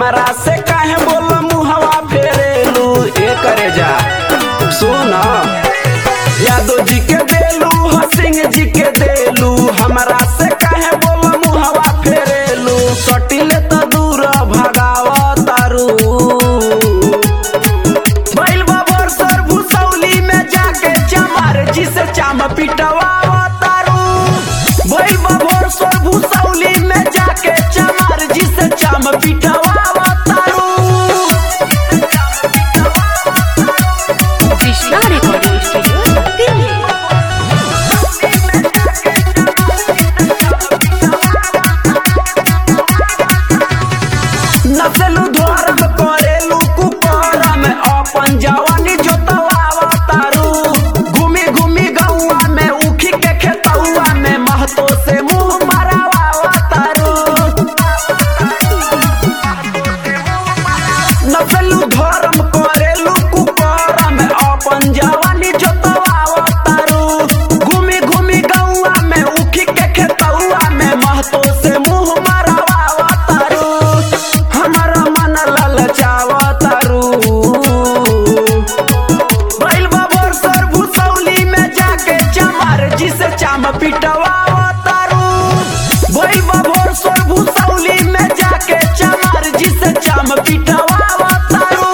हमरा से काहे बोल मुहवा फेरेलू ए करे जा सुन यादव जी के देलू ह सिंह जी के देलू हमरा से काहे बोल मुहवा फेरेलू सटिले त दूर भगाव तारू बैल बाबर सर भुसौली में जाके चमार जी से चाम पिटवा तारू बैल बाबर सर भुसौली में जाके चमार जी से चाम पिटवा तारू कृष्णा रिकॉर्डिंग स्टूडियो दिल्ली नसलू द्वारम करेलू कुकर में अपन जवानी जोतवावा तारू घूमी घूमी गौआ में उखी के खेतौआ में महतो से मुंह मरावा तारू नसलू धर्म करेलू कुकर में अपन जवानी जोतवावा तारू घूमी घूमी गौआ में उखी के खेतौआ में महतो से मुंह मरावा तारू हमारा मन ललचावा तारू बैल बाबर सर भुसौली में जाके चमार जी से चाम पिटवा तारू बैल बाबर सर भुसौली में जाके चमार जी से चाम पिटवा तारू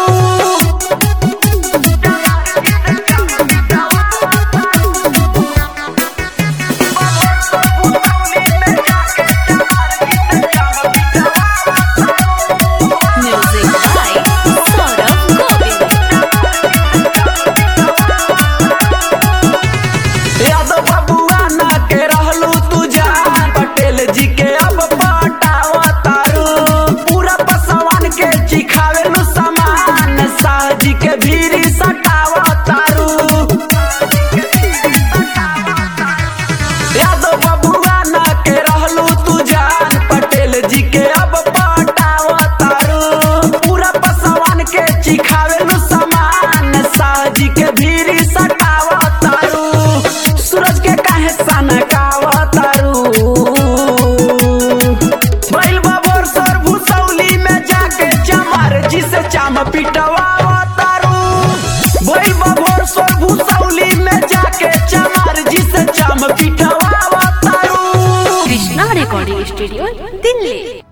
म्यूजिक बाय सौरभ गोविंद यादव बबुआ ना के रहलू तू जान पटेल जी के अब पटावा तारू पूरा पसवान के चिखावेलू सामान शाह जी के भीरी सटावा तारू यादव बबुआ ना के रहलू तू जान पटेल जी के अब पटावा तारू पूरा पसवान के चिखावेलू सामान शाह जी के भीरी सटावा तारू सूरज के काहे सनकावा तारू बैल बाबर सर भुसौली में जाके चमार जी से चाम पिटवा तारू बैल बाबर सर भुसौली में जाके चमार जी से चाम पिटवा तारू कृष्णा रिकॉर्डिंग स्टूडियो दिल्ली